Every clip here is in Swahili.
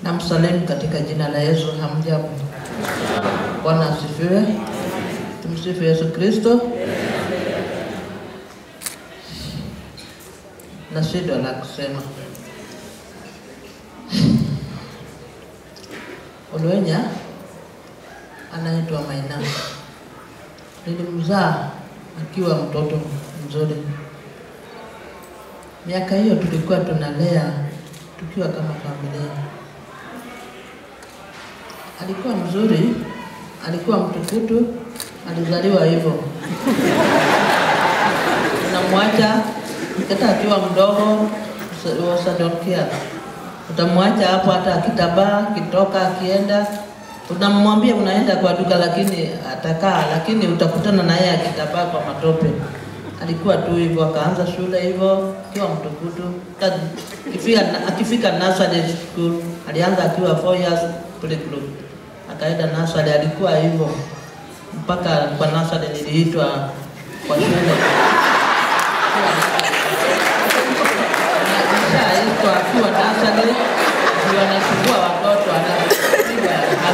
Namsalimu katika jina la Yesu. Hamjambo? Bwana asifiwe. Tumsifu Yesu Kristo. Na shida la kusema Olwenya anaitwa Maina, nilimzaa akiwa mtoto mzuri. Miaka hiyo tulikuwa tunalea tukiwa kama familia. Alikuwa mzuri, alikuwa mtukutu, alizaliwa hivyo. Unamwacha hata akiwa mdogo, usadonkia utamwacha hapo, hata akitabaa akitoka, akienda, unamwambia unaenda kwa duka, lakini atakaa, lakini utakutana na yeye akitabaa kwa matope. Alikuwa tu hivyo, akaanza shule hivyo akiwa mtukutu. Akifika, akifika nursery school alianza akiwa 4 years playgroup, akaenda nursery, alikuwa hivyo mpaka kwa nursery niliitwa kwa shule Nishaitwa akiwa nursery, ndio anachukua watoto anapiga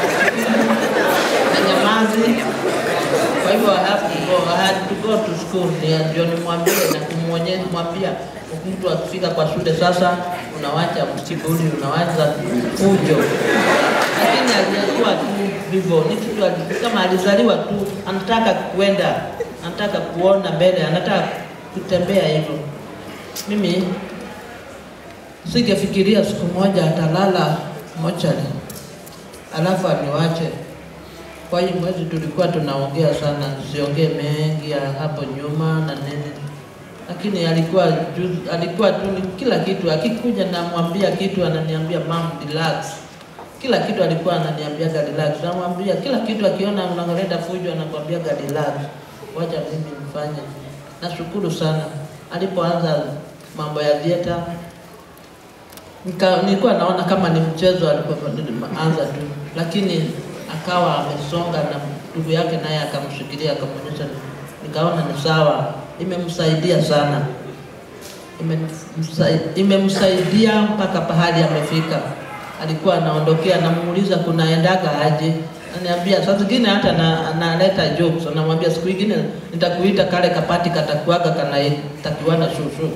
na nyamazi. Kwa hivyo I have to go, I had to go to school, ndio- ndio nimwambie na kumwonyesha mwambia mtu akifika kwa shule sasa, unawacha msibuli, unawacha fujo, lakini alikuwa tu hivyo, ni kitu ali- kama alizaliwa tu, anataka kuenda, anataka kuona mbele, anataka kutembea hivyo. Mimi singefikiria siku moja atalala mochari alafu aniwache. Kwa hiyo mwezi tulikuwa tunaongea sana, siongee mengi ya hapo nyuma na nini, lakini alikuwa ju- alikuwa tu ni kila kitu. Akikuja namwambia kitu ananiambia mam, relax. Kila kitu alikuwa ananiambia relax, namwambia kila kitu. Akiona unaleta fujo anakwambia relax, wacha mimi nifanye. Nashukuru sana alipoanza mambo ya dieta nika, nilikuwa naona kama ni mchezo alipoanza tu, lakini akawa amesonga na ndugu yake naye akamshikilia akamwonyesha, nikaona ni sawa, imemsaidia sana, Imemsai- imemsaidia mpaka pahali amefika. Alikuwa anaondokea, namuuliza kunaendaga aje, ananiambia saa zingine hata na- analeta jokes, anamwambia siku ingine nitakuita kale kapati katakuaga kanatakiwa na shushu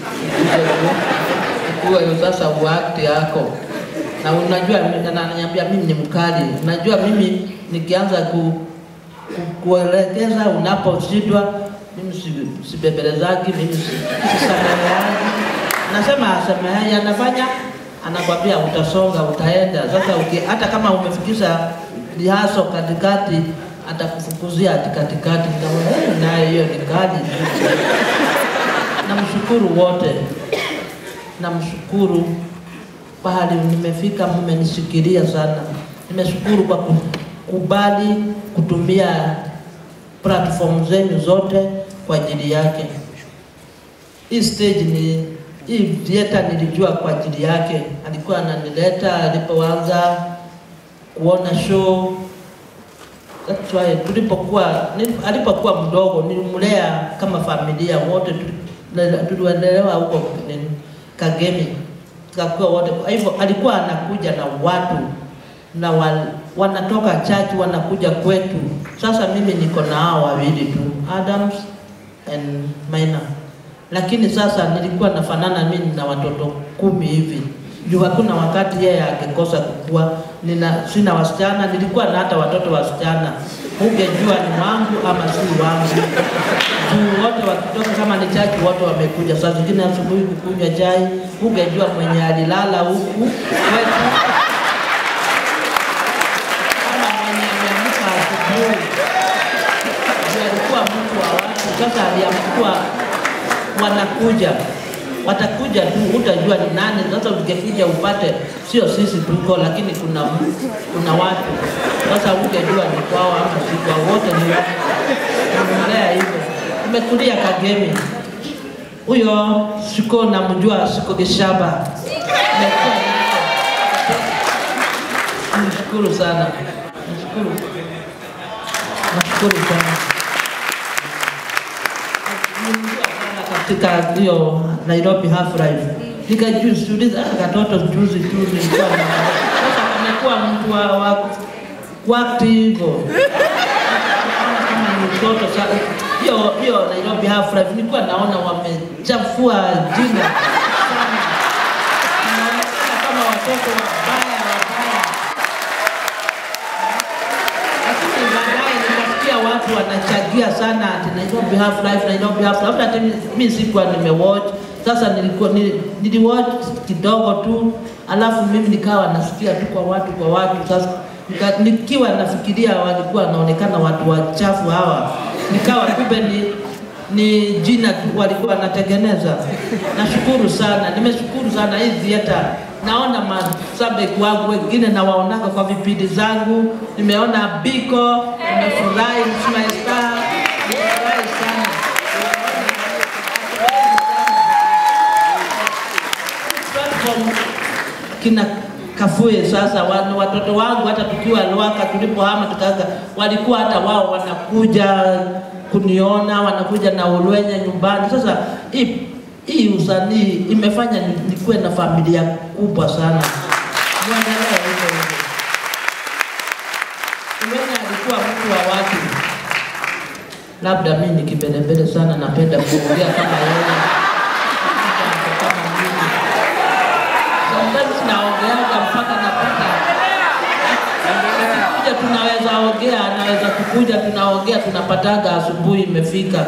kuwa hiyo sasa uakti yako na unajua, na ananiambia mimi ni mkali, unajua mimi nikianza ku, ku, kuelekeza unaposhindwa mimi si- sibembelezaki, mimi si- sisameheani. Nasema asamehe, anafanya anakwambia utasonga, utaenda. Sasa uki, hata kama umefikisha lihaso katikati, atakufukuzia ati katikati. Nikaona, "Eh, naye hiyo ni kali. Namshukuru wote namshukuru pahali nimefika, mmenishikilia sana. Nimeshukuru kwa kukubali kutumia platform zenu zote kwa ajili yake. Hii stage ni hii theater nilijua kwa ajili yake, alikuwa ananileta alipoanza kuona show. That's why tulipokuwa nilip- alipokuwa mdogo nilimlea kama familia wote, tuli- tuliendelea huko nini, Kagemi tukakuwa wote. Kwa hivyo alikuwa anakuja na watu na wa, wanatoka church wanakuja kwetu. Sasa mimi niko na hao wawili tu, Adams and Maina, lakini sasa nilikuwa nafanana mimi na watoto kumi hivi juu hakuna wakati yeye angekosa kukua. Nina sina wasichana, nilikuwa na hata watoto wasichana, ungejua ni wangu ama si wangu juu wote wakitoka, kama ni chachi, wote wamekuja. Saa zingine asubuhi kukunywa chai, ungejua mwenye alilala huku kwetu kama mwenye ameamka asubuhi. Juu alikuwa mtu wa watu, sasa aliamkua wanakuja watakuja tu, utajua ni nani. Sasa ukikuja upate sio sisi tuko, lakini kuna kuna watu sasa, ungejua ni kwao ama si kwao, wote ni watu. Namlea hivyo, tumekulia Kagemi. Huyo siko namjua, siko Gishaba. Nimekuwa niko. Nashukuru sana, nashukuru, nashukuru sana Nilijua sana katika hiyo Nairobi Half Life. Nikajiuliza ah, katoto juzi tu nilikuwa na sasa kuwa mtu wa, wa wakati hivyo kama ni mtoto sa- hiyo hiyo Nairobi Half Life nilikuwa naona wamechafua jina sana, inaonekana kama watoto wabaya wabaya, lakini baadaye nikasikia watu wanachangia sana ati Nairobi Half Life, Nairobi Half Life. Hata hata mi- mi sikuwa nimewatch. Sasa nilikuwa nili- niliwatch kidogo tu, alafu mimi nikawa nasikia tu kwa watu kwa watu. Sasa nika, nikiwa nafikiria walikuwa wanaonekana watu wachafu hawa, nikawa kumbe ni ni jina tu walikuwa wanatengeneza. Nashukuru sana, nimeshukuru sana hii theater. Naona mashabiki wangu wengine nawaonaka kwa vipindi zangu, nimeona Biko, nimefurahi Msmail Star, nimefurahi sana. Platform kina Kafue sasa wan- watoto wangu hata tukiwa Lwaka tulipohama tukaanza, walikuwa hata wao wanakuja kuniona, wanakuja na ulwenye nyumbani. Sasa hii hii usanii imefanya ni- nikuwe na familia kubwa sana. Muendelee hivyo hivyo. Ulwenye alikuwa mtu wa watu, labda mimi ni kibelebele sana, napenda kuongea kama yeye kama mimi sometimes naongeaga mpaka napata kuja tunaweza ongea, anaweza kukuja, tunaongea, tunapataga asubuhi imefika,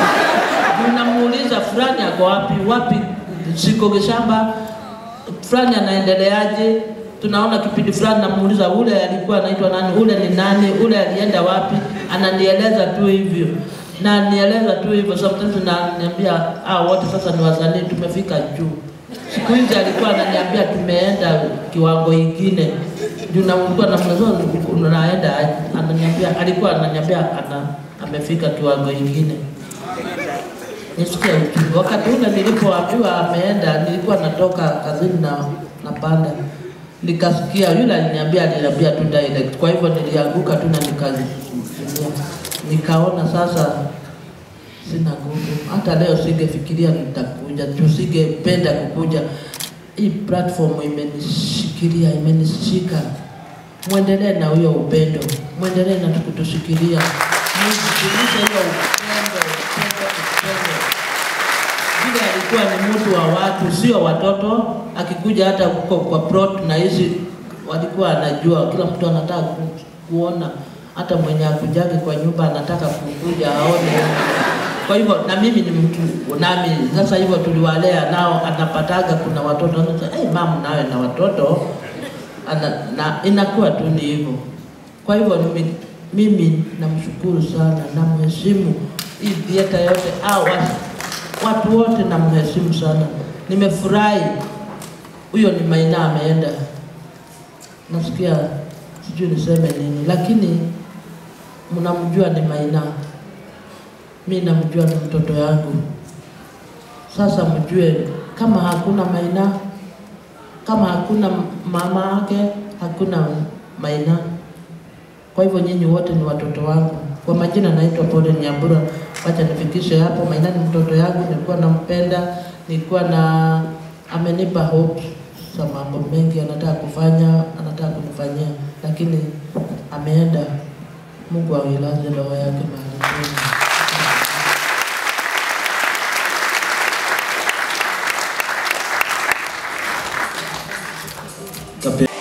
unamuuliza fulani ako wapi wapi, siko shamba fulani anaendeleaje? Tunaona kipindi fulani, namuuliza ule alikuwa anaitwa nani, ule ni nani, ule alienda wapi? Ananieleza tu hivyo na nieleza tu hivyo, sometimes naniambia ah, wote sasa ni wasanii, tumefika juu. Siku hizi alikuwa ananiambia tumeenda kiwango ingine juu na mlikuwa na mwezo unaenda aje? ananiambia alikuwa ananiambia ana amefika kiwango ingine. Nisikia uchungu. Wakati ule nilipoambiwa ameenda, nilikuwa natoka kazini na napanda, nikasikia yule aliniambia, aliniambia tu direct. Kwa hivyo nilianguka tu na nikazimia, nikaona sasa sina nguvu. Hata leo singefikiria nitakuja, tusingependa kukuja. Hii platform imenishikilia, imenishika. Mwendelee na huyo upendo, mwendelee na kutushikilia, mzidishe hiyo upendo, upendo, upendo. Vile alikuwa ni mtu wa watu, sio watoto. Akikuja hata huko kwa plot na hizi walikuwa anajua, kila mtu anataka ku, kuona, hata mwenye akujage kwa nyumba anataka kukuja aone. Kwa hivyo na mimi ni mtu nami, sasa hivyo tuliwalea nao, anapataga kuna watoto anasema, hey, mamu nawe na watoto ana, na inakuwa tu ni hivyo. Kwa hivyo mimi, mimi namshukuru sana, namheshimu hii theater yote au watu, watu wote namheshimu sana. Nimefurahi huyo ni Maina ameenda, nasikia sijui niseme nini, lakini mnamjua ni Maina, mi namjua ni mtoto yangu. Sasa mjue kama hakuna Maina, kama hakuna mama yake, hakuna Maina. Kwa hivyo nyinyi wote ni watoto wangu. Kwa majina naitwa Pole Nyambura, wacha nifikishe hapo. Maina ni mtoto yangu, nilikuwa nampenda, nilikuwa na amenipa hope za mambo mengi anataka kufanya, anataka kunifanyia, lakini ameenda. Mungu ailaze roho yake mahali pema. Kape-